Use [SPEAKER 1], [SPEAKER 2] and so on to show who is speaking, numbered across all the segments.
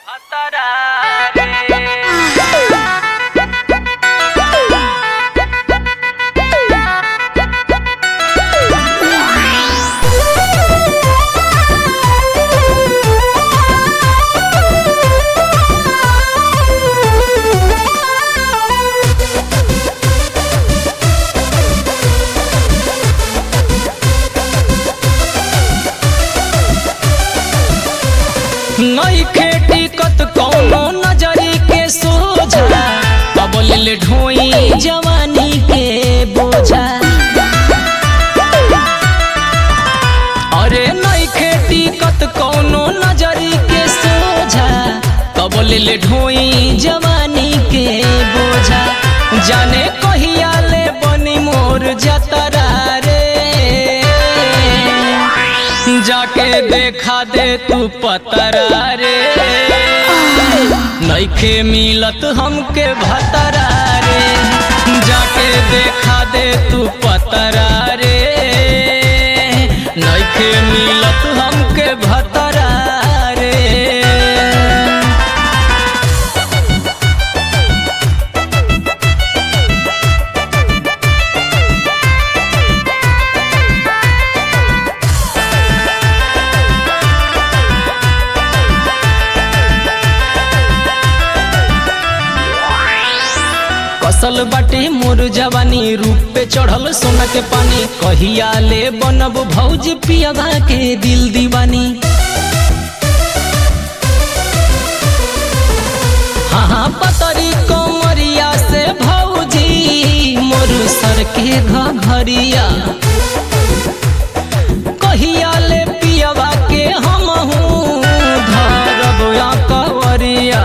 [SPEAKER 1] नइखे टिकत कौनो नजरी के सोझा अबलिल ढोई जवानी के बोझा अरे नइखे टिकत कौनो नजरी के सोझा कबलिल ढोई जवानी के बोझा जाने कहिया ले बनी मोर जतरा रे जाके देखा दे तू पतरा रे नइखे मिलत हमके भतरा रे जाके देखा दे तू पतरा रे नइखे मिलत हमके भतरा रे कसल बाटे मोर जवानी रूप पे चढ़ल सोना के पानी कहिया ले बनब भौज पियावा के दिल दीवानी हाँ हाँ पतरी कमरिया से भौजी मोर सर के घरिया कहिया ले पियावा के हम धरब या कवरिया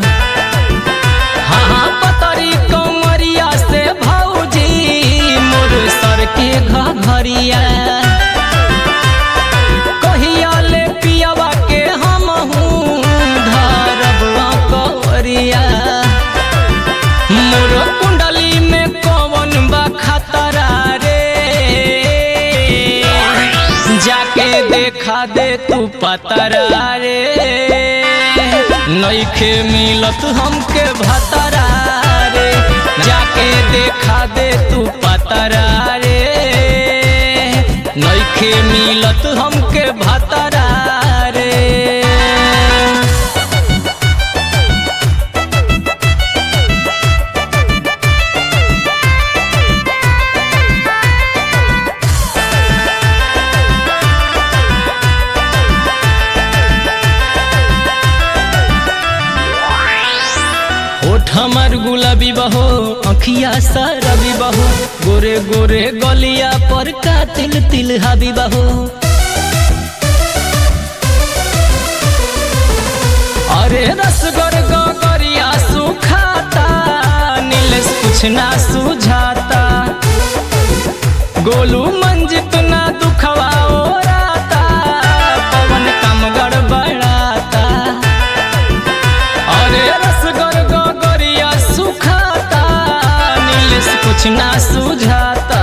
[SPEAKER 1] हाँ हाँ पतरी कमरिया से भौजी मोर सर के घरिया कहिया ले पियावा के हम धरब कवरिया मोर कुंडली में कौन बा खतरा रे जाके देखा दे तू पतरा रे नइखे मिलत हमके भतरा रे जाके देखा दे तू पतरा रे नइखे मिलत हमके भतरा रे होठ हमार गुलाबी बहो अखिया सरबी बहो गोरे गोरे गलिया पर का तिल तिल हाबी बहो अरे रसगर गगरिया सुखाता नीलेश कुछ ना सुझाता गोलू मंजित ना दुखवा ओराता पवन कम गड़बड़ाता अरे रसगर गगरिया सुखाता नीलेश कुछ ना सुझाता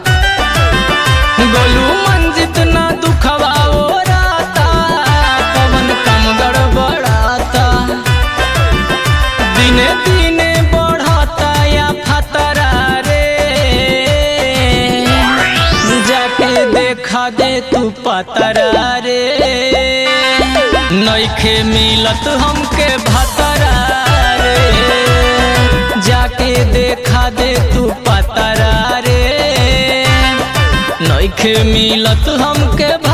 [SPEAKER 1] गोलू मंजित ना दुखवा ओराता पवन कम गड़बड़ाता दिने दिने बढ़ता या फतरा रे जाके देखा दे तू पतरा रे नइखे मिलत हमके भतरा रे जाके देखा दे तू पतरा रे नइखे मिलत हमके